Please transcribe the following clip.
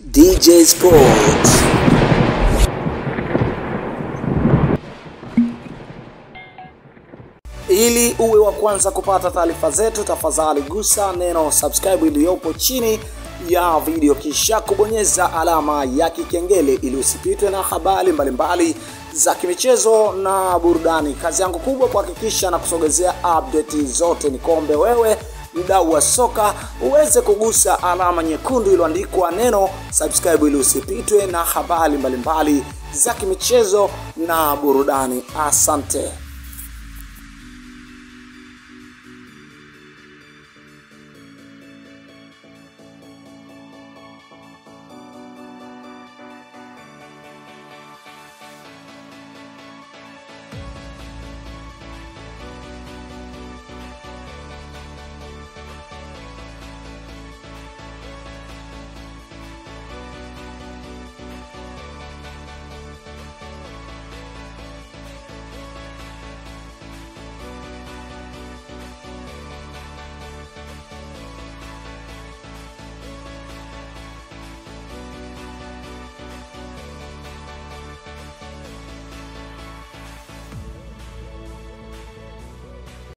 DJ Sports. Ili uwe wa kwanza kupata taarifa zetu, tafadhali gusa neno subscribe iliyopo chini ya video, kisha kubonyeza alama ya kikengele ili usipitwe na habari mbalimbali za kimichezo na burudani. Kazi yangu kubwa kuhakikisha na kusogezea update zote. Nikombe wewe mdau wa soka uweze kugusa alama nyekundu iliyoandikwa neno subscribe ili usipitwe na habari mbalimbali za kimichezo na burudani. Asante.